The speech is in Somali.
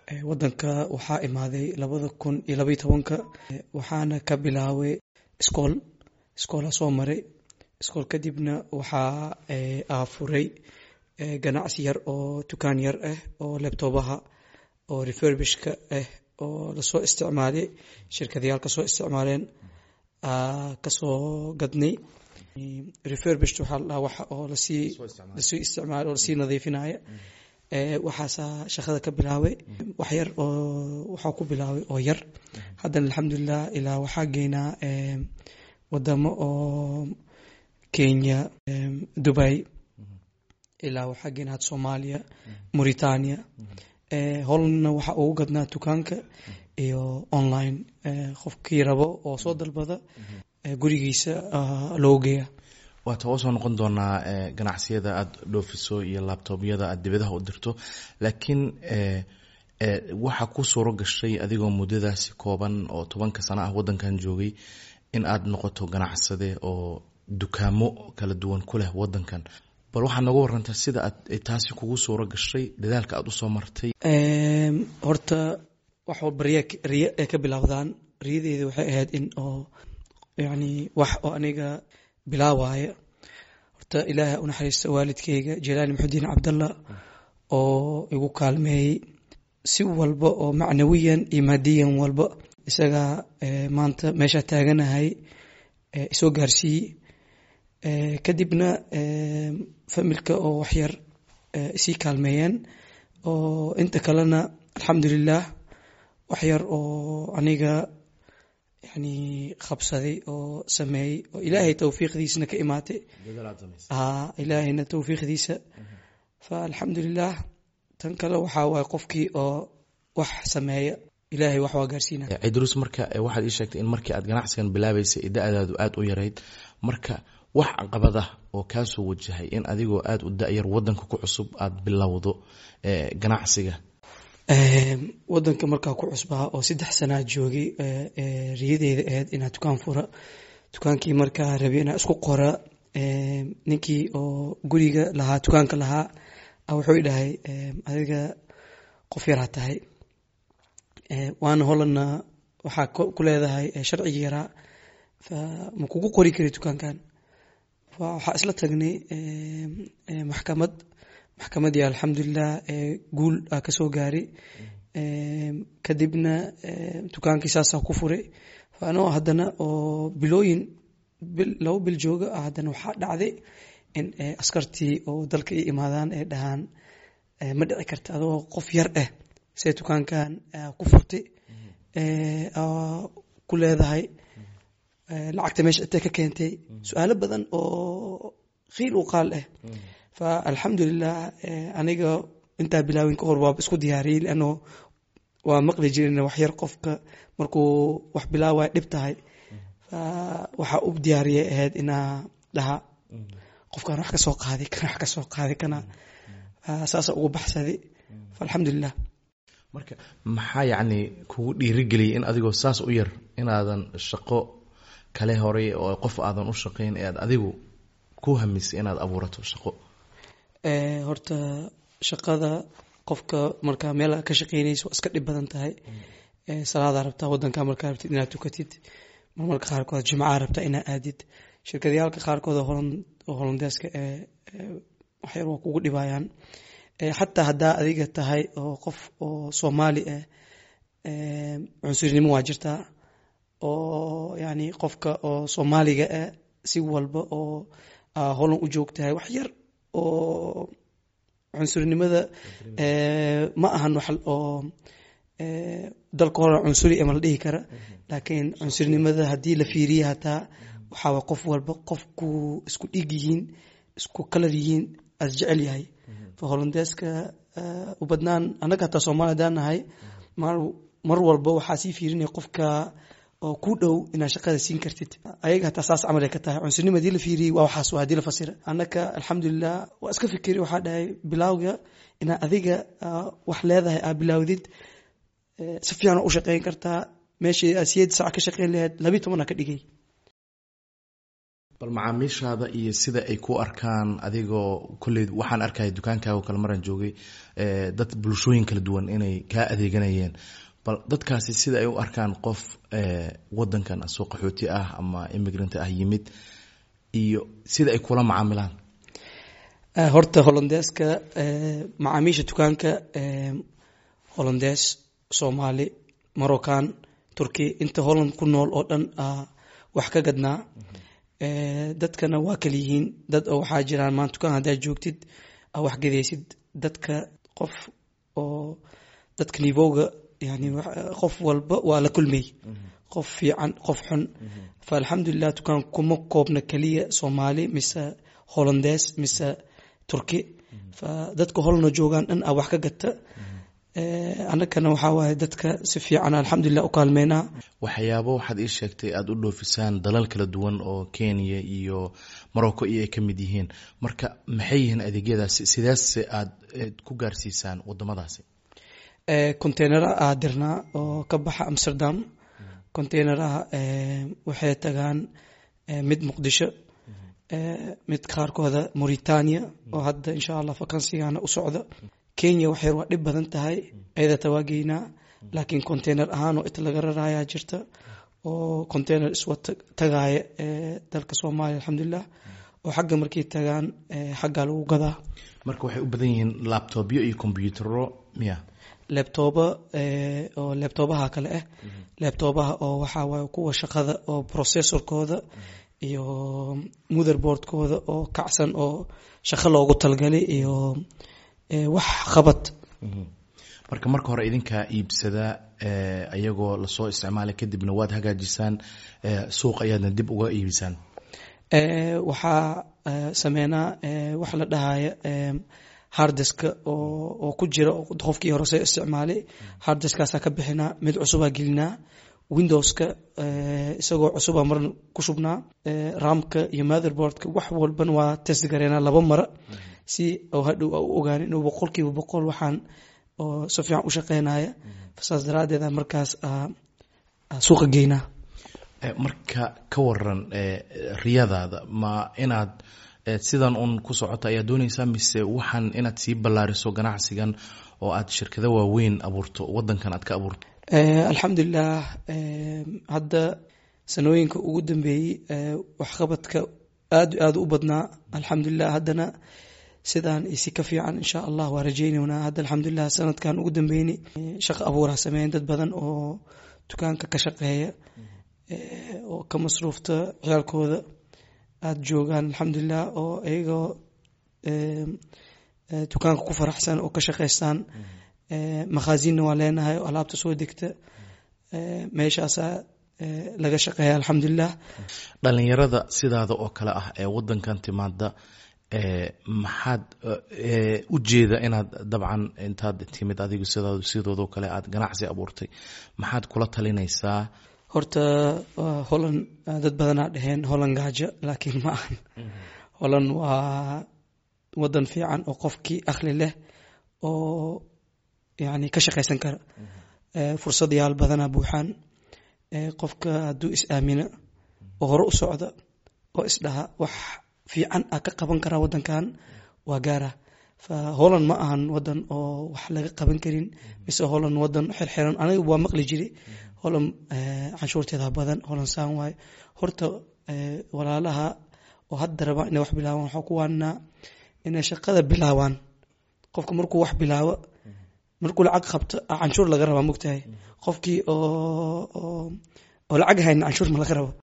wadanka waxaa imaaday labada kun iyo labaiy tobanka waxaana ka bilaabay iskool iskoola soo maray iskool kadibna waxaa afuray ganacsi yar oo dukaan yar ah oo lebtobaha oo refurbishka ah oo lasoo isticmaalay shirkadayaal kasoo isticmaaleen kasoo gadnay refurbish waxaa la dhaha waxa oo lasii lasii isticmaal oo lasii nadiifinaya waxaasaa shaqada ka bilaabay wax yar oo waxaa ku bilaabay oo yar haddana alxamdulilah ilaa waxaa geynaa wadamo oo kenya dubai ilaa waxaa geynaa had soomaaliya mauritania hollandna waxaa ugu gadnaa dukaanka iyo online qofkii rabo oo soo dalbada gurigiisa loo geeya waata waa soo noqon doonaa ganacsiyada aada dhoofiso iyo labtoobyada aada dibadaha u dirto laakiin waxaa ku suuro gashay adigoo muddadaasi kooban oo tobanka sano ah waddankan joogay in aada noqoto ganacsade oo dukaamo kala duwan ku leh waddankan bal waxaad nooga warantaa sida aad taasi kugu suuro gashay dadaalka aada usoo martay horta wax walba riya riya ay ka bilowdaan riyadeeda waxay ahayd in oo yacni wax oo aniga bilaawaya horta ilaahay u naxariista waalidkeyga jelaani maxudiin cabdallah oo igu kaalmeeyey si walba oo macnawiyan iyo maadiyan walba isagaa maanta meeshaa taaganahay isoo gaarsiiyey kadibna familka oo waxyar isii kaalmeeyeen oo inta kalena alxamdulilah waxyar oo aniga yani qabsaday oo sameeyey oo ilaahay towfiiqdiisana ka imaatay ilaahayna towfiiqdiisa fa alxamdulilah tan kale waxaa waay qofkii oo wax sameeya ilaahay wax waa gaarsiina cidruus marka waxaad ii sheegtay in markii aad ganacsigan bilaabeysay da-daadu aada u yarayd marka wax caqabad ah oo kaasoo wajahay in adigoo aada u da-yar wadanka ku cusub aada bilowdo ganacsiga wadanka markaa ku cusbaa oo saddex sanaa joogay riyadeyda ahayd inaa dukaan fura dukaankii markaa rabi inaa isku qora ninkii oo guriga lahaa dukaanka lahaa wuxuu dhahay adiga qof yaraa tahay waana holandna waxaa ku leedahay sharcigi yaraa ma kugu qori kari dukaankan waxaa isla tagnay maxkamad maxkamadii alxamdulilah guul a kasoo gaaray kadibna dukaankii saasaa ku furay anoo haddana oo bilooyin labo bil jooga haddana waxaa dhacday in askartii oo dalka i imaadaan ay dhahaan ma dhici karta adoo qof yar ah see dukaankan ku furtay ku leedahay lacagta meesha intee ka keentay su-aalo badan oo khiil u qaal ah fa alxamdulilah aniga intaa bilaawin ka hor waaba isku diyaariyey leano waa maqli jirin waxyar qofka markuu wax bilaawaya dhib tahay fa waxaa u diyaariyay ahayd inaa dhaha qofkan wax ka soo qaaday kana wax ka soo qaaday kana saasa ugu baxsaday fa alxamdulilah marka maxaa yacni kugu dhiirigeliyay in adigoo saas u yar inaadan shaqo kale horay oo qof aadan u shaqayn ee aad adigu ku hamisay inaad abuurato shaqo horta shaqada qofka markaa meel ka shaqeynaysa waa iska dhib badan tahay salaadaa rabtaa wadanka markaa rabtid inaad tukatid marmarka qaarkood jimcaha rabtaa inaad aadid shirkadayaalka qaarkood oo holandeeska waxyar waa kugu dhibayaan xataa haddaa adiga tahay oo qof oo soomaali ah cunsurinimo waa jirtaa oo yani qofka oo soomaaliga ah si walba oo holan u joogtahay wax yar oo cunsurinimada ma ahan wax oo dalka hore cunsuri ma la dhihi kara laakiin cunsurnimada haddii la fiiriya hataa waxaa qof walba qofku isku dhig yihiin isku kalar yihiin as jecel yahay fa holandeeska u badnaan annaga hataa soomaali hadaan nahay mar walba waxaa sii fiirinaya qofka oo ku dhow inaad shaqada siin kartid ayaga hataa saas camal ay ka tahay cunsurnima hadii la fiiriyey waa waxaas waa hadii la fasira annaka alxamdulilah waa iska fikiri waxaa dhahay bilaawga inaad adiga wax leedahay aad bilaawdid si fiican u shaqeyn kartaa meeshii aad siyeed saac ka shaqeyn lahayd labiyi tobanaa ka dhigay bal macaamiishaada iyo sida ay ku arkaan adigoo kolley waxaan arkaya dukaankaago kale maraan joogay dad bulshooyin kala duwan inay kaa adeeganayeen bal dadkaasi sida ay u arkaan qof wadankan asoo qaxooti ah ama immigrant ah yimid iyo sida ay kula macaamilaan horta hollandeeska macaamiisha dukaanka hollandees soomaali moroccan turki inta holland ku nool oo dhan wax ka gadnaa dadkana waa kala yihiin dad oo waxaa jiraan maan dukaan haddaad joogtid aa wax gadaysid dadka qof oo dadka nivowga yani qof walba waa la kulmay qof fiican qof xun fa alxamdulilah dukaan kuma koobna keliya soomaali mise hollandees mise turki fa dadka holna joogaan dhan a wax ka gata annagana waxaa waaye dadka si fiican alxamdulilah u kaalmeynaa waxyaabo waxaad ii sheegtay aada u dhoofisaan dalal kala duwan oo kenya iyo morocco iyo ay ka mid yihiin marka maxay yihiin adeegyadaasi sidaase aada ku gaarsiisaan wadamadaasi containera aa dirnaa oo ka baxa amsterdam containeraha waxay tagaan mid muqdisho mid qaarkooda mauritania oo hadda insha allah vakansigana u socda kenya waxyar waa dhib badan tahay ayadata waa geynaa laakiin container ahaan oo it laga rarayaa jirta oo container iswa tagaaya dalka soomaaliya alxamdulilah oo xagga markay tagaan xaggaa lagu gadaa marka waxay u badan yihiin labtobyo iyo combyutero miya lebtooba oo lebtoobaha kale ah lebtoobaha oo waxaa waaye kuwa shaqada oo processorkooda iyo motherboardkooda oo kacsan oo shaqo loogu talgalay iyo wax qabad marka marka hore idinkaa iibsadaa ayagoo lasoo isticmaalay kadibna waad hagaajisaan suuq ayaadna dib uga iibisaan waxaa sameynaa wax la dhahaya hardiska oo ku jira qofkii hore soo isticmaalay hardiskaasaa ka bixinaa mid cusubaa gelinaa windowska isagoo cusuba marna ku shubnaa ramka iyo motherboardka wax walbana waa test gareynaa laba mara si oo hadhow u ogaan inuu boqolkiiba boqol waxaan oo si fiican u shaqeynaya saas daraadeed markaas suuqa geynaa marka ka waran riyadaada ma inaad sidan un ku socota ayaa dooneysaa mise waxaan inaad sii ballaariso ganacsigan oo aad shirkado waaweyn abuurto wadankan aad ka abuurto alxamdulilah hadda sanooyinka ugu dambeeyey waxqabadka aad aada u badnaa alxamdulilah haddana sidaan isi ka fiican insha allah waa rajeyneynaa hadda alxamdulilah sanadkan ugu dambeynay shaqo abuuraa sameeyen dad badan oo dukaanka ka shaqeeya oo ka masruufta ciyaalkooda aada joogaan alxamdulilah oo iyagoo dukaanka ku faraxsan oo ka shaqeystaan makhaasiinna waa leenahay oo alaabta soo degta meeshaasaa laga shaqeeya alxamdulilah dhalinyarada sidaada oo kale ah ee wadankan timaada maxaad ujeeda inaad dabcan intaad timid adigu sidoodoo kale aad ganacsi abuurtay maxaad kula talinaysaa horta holland dad badanaa dhaheen holland gaajo laakiin ma ahan holland waa wadan fiican oo qofkii akhli leh oo yani ka shaqaysan kara fursad yaal badanaa buuxaan qofka hadduu is aamina oo hore u socda oo isdhaha wax fiican a ka qaban karaa wadankan waa gaara fa holland ma ahan wadan oo wax laga qaban karin mise holland wadan xirxiran aniga waa maqli jiri holland canshuurteeda badan holland saan waayo horta walaalaha oo hadda rabaa inay wax bilaabaan waxaa ku waanaa inay shaqada bilaabaan qofka markuu wax bilaabo markuu lacag qabto canshuur laga rabaa mogtahay qofkii oo oo lacag hayna canshuur ma laga rabo